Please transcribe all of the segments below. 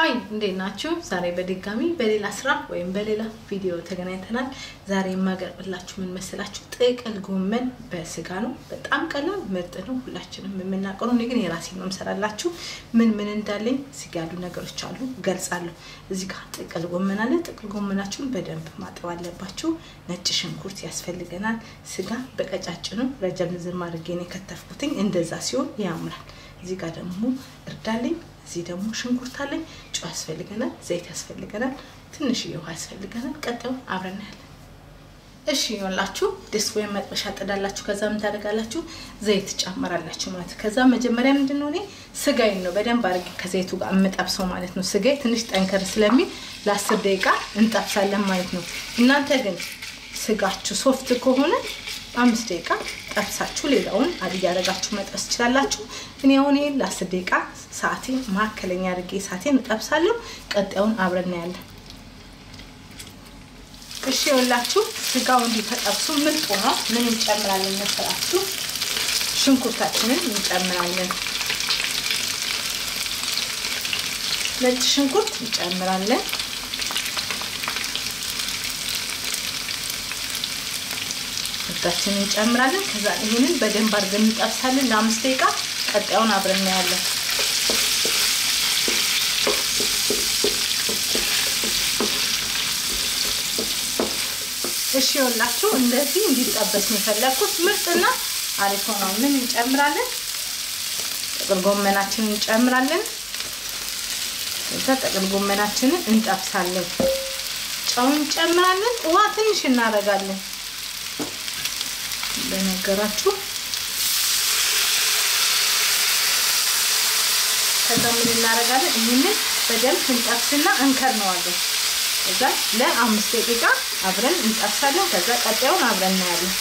ሀይ እንዴት ናችሁ? ዛሬ በድጋሚ በሌላ ስራ ወይም በሌላ ቪዲዮ ተገናኝተናል። ዛሬ የማቀርብላችሁ ምን መሰላችሁ? ጥቅል ጎመን በስጋ ነው። በጣም ቀላል ምርጥ ነው፣ ሁላችንም የምናውቀው ነው። እኔ ግን የራሴን ነው የምሰራላችሁ። ምን ምን እንዳለኝ እዚህ ያሉ ነገሮች አሉ ገልጻለሁ። እዚህ ጋር ጥቅል ጎመን አለ። ጥቅል ጎመናችሁን በደንብ ማጠብ አለባችሁ። ነጭ ሽንኩርት ያስፈልገናል። ስጋ በቀጫጭኑ ረጀም ዝም አድርጌ ነው የከተፍኩትኝ። እንደዛ ሲሆን ያምራል። እዚህ ጋር ደግሞ እርዳለኝ እዚህ ደግሞ ሽንኩርት አለኝ። ጨው ያስፈልገናል፣ ዘይት ያስፈልገናል፣ ትንሽዬ ውሃ ያስፈልገናል። ቀጣዩን አብረን እናያለን። እሺ ይኸውላችሁ ድስት ወይም መጥበሻ ጥዳላችሁ። ከዛ ምን ታደርጋላችሁ? ዘይት ጨምራላችሁ ማለት ከዛ መጀመሪያ ምንድን ነው እኔ ስጋዬን ነው በደንብ አድርጌ ከዘይቱ ጋር የምጠብሰው ማለት ነው። ስጋዬ ትንሽ ጠንከር ስለሚል ለአስር ደቂቃ እንጠብሳለን ማለት ነው። እናንተ ግን ስጋችሁ ሶፍት ከሆነ አምስት ደቂቃ ጠብሳችሁ ሌላውን አድ እያደረጋችሁ መጥበስ ትችላላችሁ። እኔ አሁን ይሄን ለአስር ደቂቃ ሰዓቴን መካከለኛ አድርጌ ሰዓቴን እጠብሳለሁ። ቀጣዩን አብረን እናያለን። እሺ ይኸውላችሁ ስጋው እንዲህ ተጠብሶ ምርጥ ነው። ምን እንጨምራለን መሰላችሁ? ሽንኩርታችንን እንጨምራለን። ነጭ ሽንኩርት እንጨምራለን። ሽንኩርታችንን እንጨምራለን። ከዛ ይህንን በደንብ አድርገን እንጠብሳለን ለአምስት ደቂቃ። ቀጣዩን አብረን እናያለን። እሺ ይኸውላችሁ እንደዚህ እንዲጠበስ ነው የፈለግኩት። ምርጥና አሪፍ ሆኗል። ምን እንጨምራለን? ጥቅል ጎመናችንን እንጨምራለን። ከዛ ጥቅል ጎመናችንን እንጠብሳለን። ጨው እንጨምራለን። ውሃ ትንሽ እናደርጋለን። በነገራችሁ ከዛ ምን እናደርጋለን? ይህንን በደንብ እንጠብስና እንከርነዋለን። ከዛ ለአምስት ደቂቃ አብረን እንጠብሳለን። ከዛ ቀጣዩን አብረን እናያለን።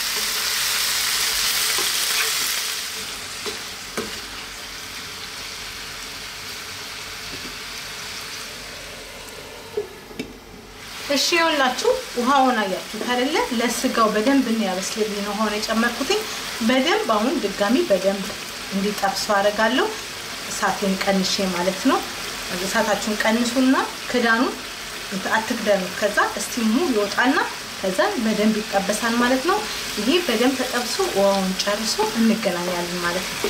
እሺ ይኸውላችሁ ውሃውን አያችሁት አይደለ? ለስጋው በደንብ እንዲያበስልልኝ ነው ውሃውን የጨመርኩትኝ። በደንብ አሁን ድጋሚ በደንብ እንዲጠብሰው አደርጋለሁ። እሳቴን ቀንሼ ማለት ነው። እሳታችሁን ቀንሱና ክዳኑን አትክደኑ። ከዛ እስቲሙ ይወጣና ከዛ በደንብ ይጠበሳል ማለት ነው። ይሄ በደንብ ተጠብሶ ውሃውን ጨርሶ እንገናኛለን ማለት ነው።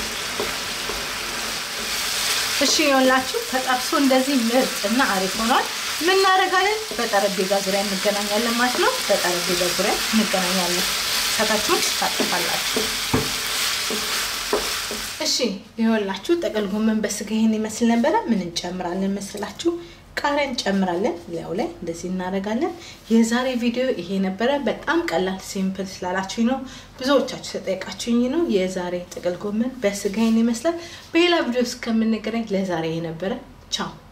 እሺ ይኸውላችሁ ተጠብሶ እንደዚህ ምርጥ እና አሪፍ ሆኗል። ምን እናደርጋለን? በጠረጴዛ ዙሪያ እንገናኛለን ማለት ነው። በጠረጴዛ ዙሪያ እንገናኛለን። እሳታችሁን ታጠፋላችሁ። እሺ ይኸውላችሁ ጥቅል ጎመን በስጋ ይሄን ይመስል ነበረ። ምን እንጨምራለን መስላችሁ? ቃሪያ እንጨምራለን። ላዩ ላይ እንደዚህ እናደርጋለን። የዛሬ ቪዲዮ ይሄ ነበረ። በጣም ቀላል ሲምፕል ስላላችሁኝ ነው፣ ብዙዎቻችሁ ተጠይቃችሁኝ ነው። የዛሬ ጥቅል ጎመን በስጋ ይሄን ይመስላል። በሌላ ቪዲዮ እስከምንገናኝ ለዛሬ ይሄ ነበረ። ቻው